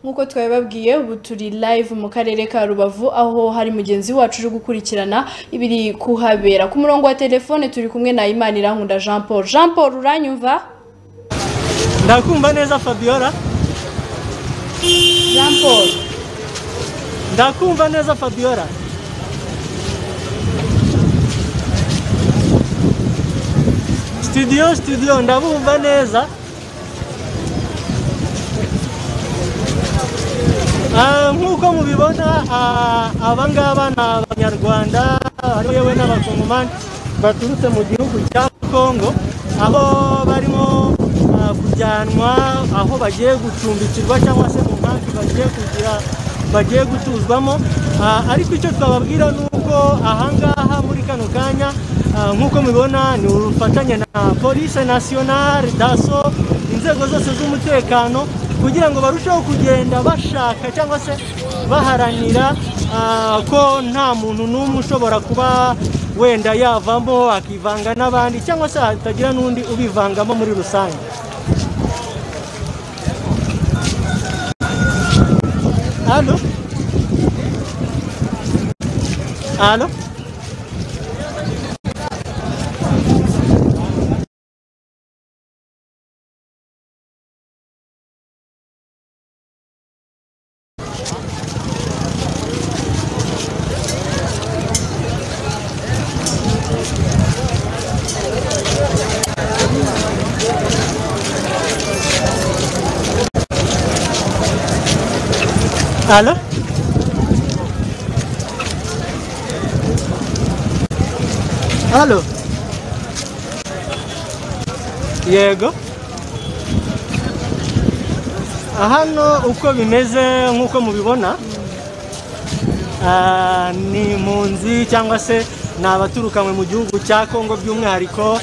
nk'uko twabibabwiye ubu turi live mu karere ka rubavu aho hari mugenzi wacu uri gukurikirana ibiri kuhabera ku murongo wa telefone turi kumwe na imanirakunda jean paul jean paul uranyumva ndakumva neza fabiola jean paul ndakumva neza fabiola studio studio ndabumva neza Ah, nk'uko mubibona ah, aba ngaba ni abanyarwanda ari yewe n'abakongomani baturutse mu gihugu cya kongo aho barimo ah, kujyanwa aho bagiye gucumbikirwa cyangwa se mu nkambi bagiye kugira bagiye gutuzwamo Ah, ariko icyo twababwira ni uko ahangaha muri kano kanya ah, nk'uko mubibona ni urufatanye na polise nasiyonari daso inzego zose z'umutekano kugira ngo barusheho kugenda bashaka cyangwa se baharanira ah, ko nta muntu n'umwe ushobora kuba wenda yavamo akivanga n'abandi cyangwa se hatagira n'undi ubivangamo muri rusange hano hano hano hano yego hano uko bimeze nk'uko mubibona Ah, ni impunzi cyangwa se ni abaturukanwe mu gihugu cya kongo by'umwihariko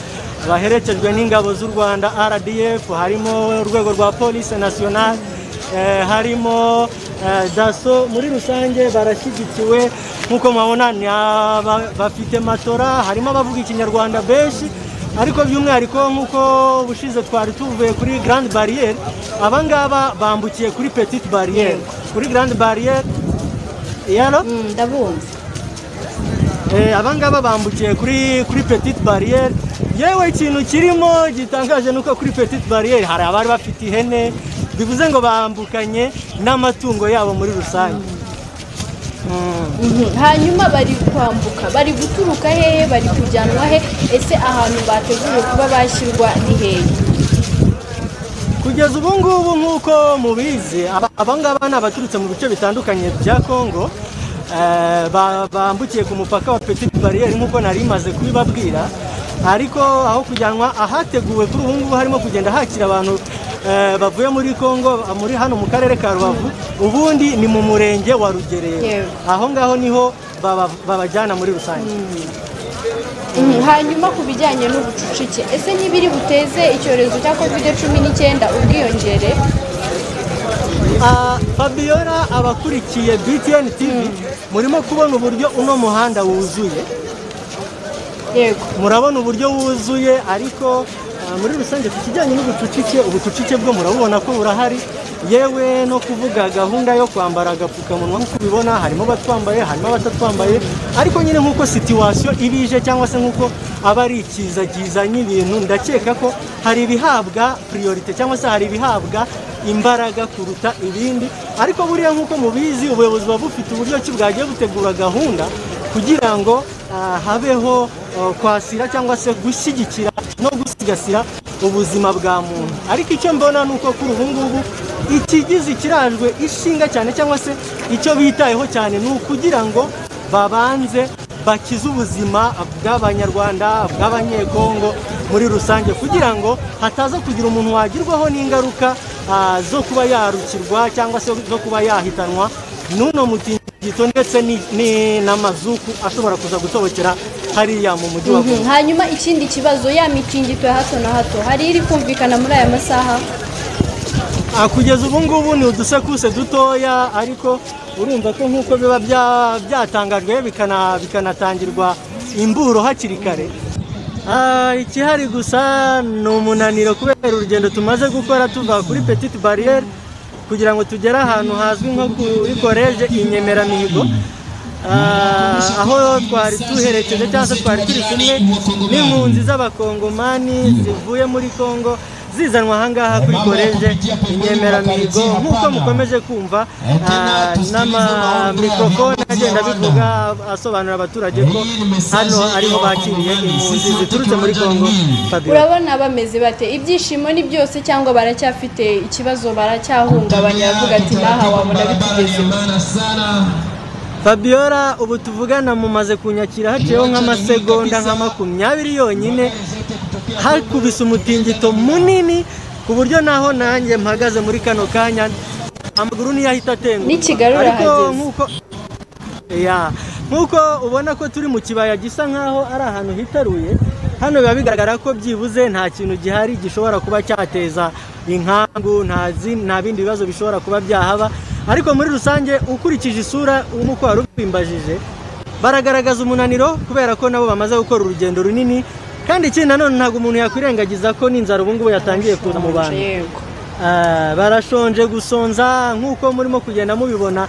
baherekejwe n'ingabo z'u rwanda rdf harimo urwego rwa polisi nasiyonari eh, harimo eh, daso muri rusange barashyigikiwe nk'uko mubabona ni aba- bafite matora harimo abavuga ikinyarwanda benshi ariko by'umwihariko nk'uko ubushize twari tuvuye kuri garandi bariyeri aba ngaba bambukiye kuri petite bariyeri kuri garandi bariyeri yaro Mm, ndabumva Eh, aba ngaba bambukiye kuri kuri petite bariyeri yewe ikintu kirimo gitangaje ni uko kuri petite bariyeri hari abari bafite ihene bivuze ngo bambukanye n'amatungo yabo muri rusange Mm. Mhm. hanyuma bari kwambuka bari guturuka hehe bari kujyanwa he ese ahantu bateguye kuba bashyirwa ni hehe kugeza ubu ngubu nk'uko mubizi aba- aba ngaba ni abaturutse mu bice bitandukanye bya kongo eh, ba- bambukiye ku mupaka wa petite bariyeri nk'uko nari maze kubibabwira ariko aho kujyanwa ahateguwe kuri ubu ngubu harimo kugenda hakira abantu eh, bavuye muri kongo muri hano mu karere ka rubavu ubundi ni mu murenge wa rugerero Yewe. aho ngaho niho baba- babajyana muri rusange Mhm, hanyuma ku bijyanye n'ubucucike ese ntibiri buteze icyorezo cya kovide cumi n'icyenda ubwiyongere Ah, Fabiola abakurikiye BTN TV murimo kubona uburyo uno muhanda wuzuye yego murabona uburyo wuzuye ariko ah, muri rusange ku kijyanye n'ubucucike ubucucike bwo murabubona ko burahari yewe no kuvuga gahunda yo kwambara agapfukamunwa nk'uko ubibona harimo abatwambaye harimo abatatwambaye ariko nyine nk'uko situwasiyo ibije cyangwa se nk'uko aba ari ikiza kizanye ibintu ndakeka ko hari ibihabwa priorite cyangwa se hari ibihabwa imbaraga kuruta ibindi ariko buriya nk'uko mubizi ubuyobozi buba bufite uburyo ki bwagiye butegura gahunda kugira ngo ah, habeho oh, kwasira cyangwa se gushyigikira no gusigasira ubuzima bwa muntu ariko icyo mbona ni uko kuri ubu ngubu ikigize ikirajwe ishinga cyane cyangwa se icyo bitayeho cyane ni ukugira ngo babanze bakize ubuzima bw'abanyarwanda bw'abanyekongo muri rusange kugira ngo hataza kugira umuntu wagirwaho n'ingaruka ah, zo kuba yarukirwa cyangwa se zo kuba yahitanwa n'uno muti gito ndetse ni- ni n'amazuku ashobora kuza gutobokera hariya mu mujyi wa Mhm, hanyuma ikindi kibazo ya mitingito ya hato na hato hari iri kumvikana muri aya masaha Ah, kugeza ubu ngubu ni udusekuse dutoya ariko urumva ko nk'uko biba bya- byatangajwe bikana- bikanatangirwa imburo hakiri kare Ah, ikihari gusa ni umunaniro kubera urugendo tumaze gukora tuva kuri petite bariyeri kugira ngo tugere ahantu hazwi nko kuri koleje inyemeramihigo Ah, aho twari tuherekeje cyangwa se twari turi kumwe n'impunzi z'abakongomani zivuye muri congo zizanwa ahangaha kuri koleje inyemeramihigo nk'uko mukomeje kumva ah, n'amamikorofone agenda abivuga asobanurira abaturage ko hano ariho bakiriye impunzi ziturutse muri congo Fabio. urabona bameze bate ibyishimo ni byose cyangwa baracyafite ikibazo baracyahungabanya bavuga ati naha wabona bitugezeho Fabiola ubu tuvugana mumaze kunyakira haciyeho nk'amasegonda nka makumyabiri yonyine hakubise umutingito munini ku buryo naho nanjye mpagaze muri kano kanya amaguru niyo ahita atenguka N'i Kigali ariko urahageze. nk'uko Ya, nk'uko ubona ko turi mu kibaya gisa nkaho ari ahantu hitaruye hano biba bigaragara ko byibuze nta kintu gihari gishobora kuba cyateza inkangu nta zi- nta bindi bibazo bishobora kuba byahaba ariko muri rusange ukurikije isura nk'uko wari ubimbajije baragaragaza umunaniro kubera ko nabo bamaze gukora urugendo runini kandi ikindi nanone ntabwo umuntu yakwirengagiza ko n'inzara ubu ngubu yatangiye kuza mu bantu yego Ah, barashonje gusonza nk'uko murimo kugenda mubibona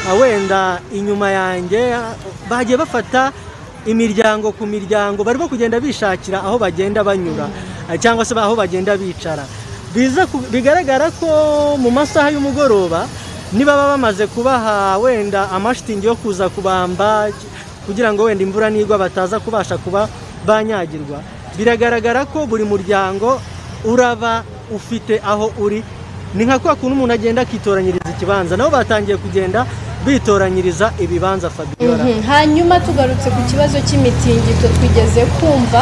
ah, wenda inyuma yanjye ah, bagiye bafata imiryango ku miryango barimo kugenda bishakira aho bagenda banyura ah, cyangwa se aho bagenda bicara Biza ku- bigaragara ko mu masaha y'umugoroba nibaba bamaze kubaha wenda amashitingi yo kuza kubamba kugira ngo wenda imvura nigwa bataza kubasha kuba banyagirwa biragaragara ko buri muryango uraba ufite aho uri ni nka kwa kuntu umuntu agenda akitoranyiriza ikibanza nabo batangiye kugenda bitoranyiriza ibibanza fabiola Mhm. hanyuma tugarutse ku kibazo cy'imitingito twigeze kumva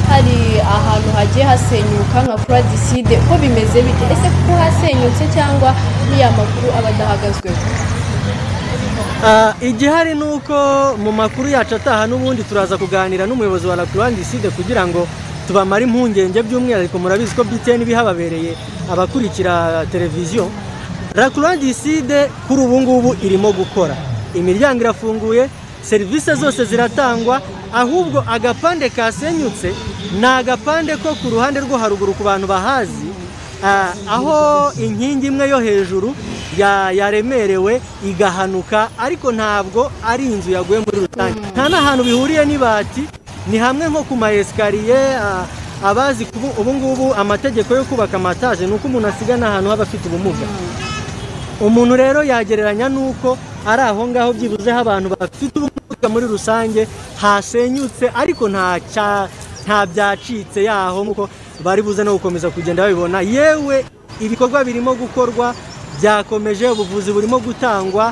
hari ahantu hagiye hasenyuka nka kura diside ko bimeze bite ese kuko hasenyutse cyangwa niya makuru aba adahagazweho Ah, igihari ni uko mu makuru yacu ataha n'ubundi turaza kuganira n'umuyobozi wa la croix ndiside kugira ngo tubamare impungenge by'umwihariko murabizi ko btn bihababereye abakurikira televiziyo la croix ndiside kuri ubu ngubu irimo gukora imiryango irafunguye serivisi zose ziratangwa ahubwo agapande kasenyutse ni agapande ko ku ruhande rwo haruguru ku bantu bahazi Ah, aho inkingi imwe yo hejuru ya- yaremerewe igahanuka ariko ntabwo ari inzu yaguye muri rusange nta n'ahantu bihuriye n'ibati ni hamwe nko ku ma esikariye ah, abazi kubu- ubu ngubu amategeko yo kubaka amataje ni uko umuntu asigana ahantu haba afite ubumuga umuntu rero yagereranya n'uko ari aho ngaho byibuze aho abantu bafite ubumuga muri rusange hasenyutse ariko nta cya- nta byacitse yaho nk'uko bari buze no gukomeza kugenda babibona yewe ibikorwa birimo gukorwa byakomeje ubuvuzi burimo gutangwa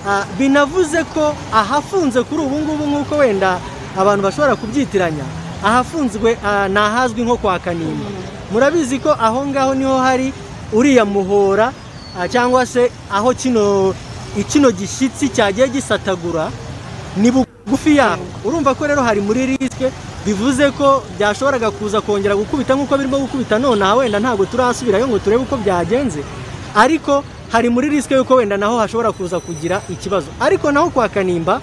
ah, binavuze ko ahafunze kuri ubu ngubu nk'uko wenda abantu bashobora kubyitiranya ahafunzwe ah, ni ahazwi nko kwa kanimba murabizi ko aho ngaho niho hari uriya muhora Ah, cyangwa se aho kino kino gishyitsi cyagiye gisatagura ni bugufi yaho urumva ko rero hari muri risike bivuze ko byashoboraga kuza kongera gukubita nk'uko birimo gukubita nonaha wenda ntabwo turasubirayo ngo turebe uko byagenze ariko hari muri risike y'uko wenda naho hashobora kuza kugira ikibazo ariko naho kwa kanimba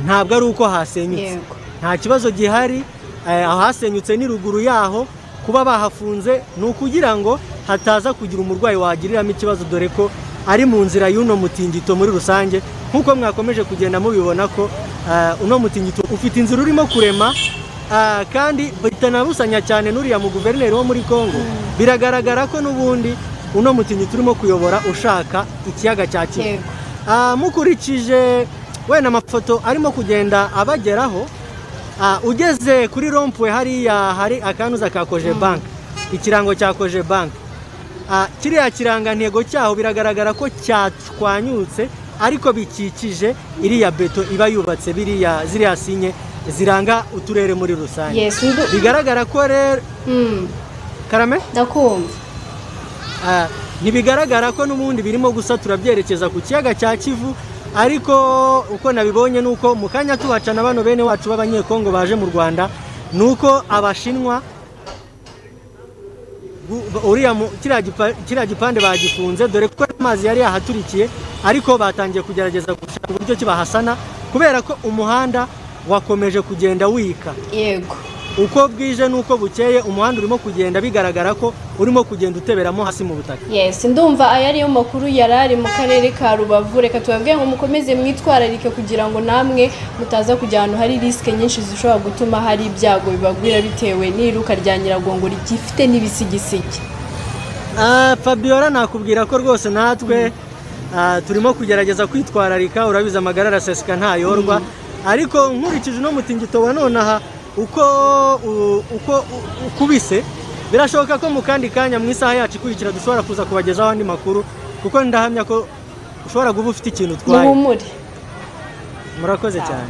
ntabwo ari uko hasenyutse Yego. nta kibazo gihari eh, ahasenyutse ni ruguru yaho kuba bahafunze ni ukugira ngo hataza kugira umurwayi wagiriramo ikibazo dore ko ari mu nzira y'uno mutingito muri rusange nk'uko mwakomeje kugenda mubibona ko eh, uno mutingito ufite inzira urimo kurema eh, kandi bitanabusanya cyane n'uriya mu guverineri wo muri congo biragaragara ko n'ubundi uno mutingito urimo kuyobora ushaka ikiyaga cya kivu Yego. Ah, mukurikije wenda amafoto arimo kugenda abageraho ah, ugeze kuri rompwe hariya hari akanuza ka koje bank ikirango cya koje bank Ah, kiriya kirangantego cyaho biragaragara ko cyatwanyutse ariko bikikije iriya beto iba yubatse biriya ziriya sinye ziranga uturere muri rusange Yes, ndu- bigaragara ko rero Mm, karame ndakumva Ah, ntibigaragara ko n'ubundi birimo gusatura byerekeza ku kiyaga cya kivu ariko uko nabibonye ni uko mu kanya tubacana bano bene wacu b'abanyekongo baje mu rwanda ni uko abashinwa gu- uriya mu- kiriya gipa- kiriya gipande bagifunze dore ko amazi yari yahaturikiye ariko batangiye kugerageza gushaka uburyo kibahasana kubera ko umuhanda wakomeje kugenda wika yego uko bwije n'uko bukeye umuhanda urimo kugenda bigaragara ko urimo kugenda uteberamo hasi mu butaka yes ndumva aya ariyo makuru yari ari mu karere ka rubavu reka tubabwire ngo mukomeze mwitwararike kugira ngo namwe mutaza kujya ahantu hari risike nyinshi zishobora gutuma hari ibyago bibagwira bitewe n'iruka rya nyiragongo rigifite n'ibisigisigi Ah, Fabiola nakubwira ko rwose natwe ah, turimo kugerageza kwitwararika urabizi amagara araseseka ntayorwa ariko nkurikije uno mutingito wa nonaha uko u- uko u- ukubise birashoboka ko mu kandi kanya mu isaha yacu ikurikira dushobora kuza kubagezaho andi makuru kuko ndahamya ko ushobora kuba ufite ikintu utwaye muhumure murakoze cyane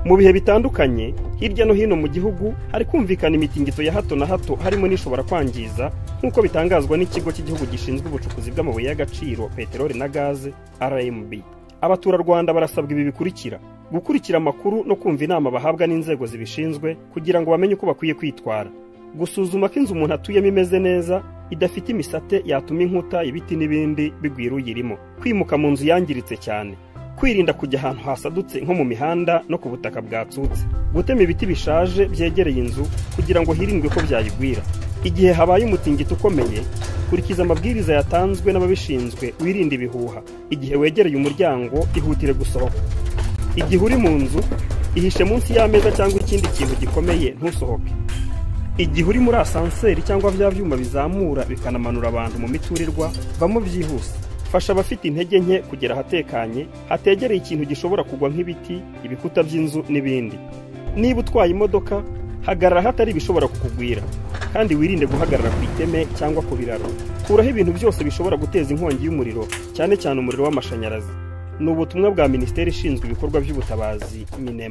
mu bihe bitandukanye hirya no hino mu gihugu hari kumvikana imitingito ya hato na hato harimo n'ishobora kwangiza nk'uko bitangazwa n'ikigo cy'igihugu gishinzwe ubucukuzi bw'amabuye y'agaciro peteroli na gaze rmb abaturarwanda barasabwa ibi bikurikira gukurikira amakuru no kumva inama bahabwa n'inzego zibishinzwe kugira ngo bamenye uko bakwiye kwitwara gusuzuma ko inzu umuntu atuyemo imeze neza idafite imisate yatuma inkuta ibiti n'ibindi bigwira uyirimo kwimuka mu nzu yangiritse cyane kwirinda kujya ahantu hasadutse nko mu mihanda no ku butaka bwatsutse gutema ibiti bishaje byegereye inzu kugira ngo hirindwe ko byayigwira igihe habaye umutingito ukomeye kurikiza amabwiriza yatanzwe n'ababishinzwe wirinde ibihuha igihe wegereye umuryango ihutire gusohoka igihe uri mu nzu ihishe munsi y'ameza cyangwa ikindi kintu gikomeye ntusohoke igihe uri muri asanseri cyangwa bya byuma bizamura bikanamanura abantu mu miturirwa vamo byihuse fasha abafite intege nke kugera ahatekanye hategereye ikintu gishobora kugwa nk'ibiti ibikuta by'inzu n'ibindi niba utwaye imodoka hagarara hatari ibishobora kukugwira kandi wirinde guhagarara ku iteme cyangwa ku biraro kuraho ibintu byose bishobora guteza inkongi y'umuriro cyane cyane umuriro w'amashanyarazi ni ubutumwa bwa minisiteri ishinzwe ibikorwa by'ubutabazi minema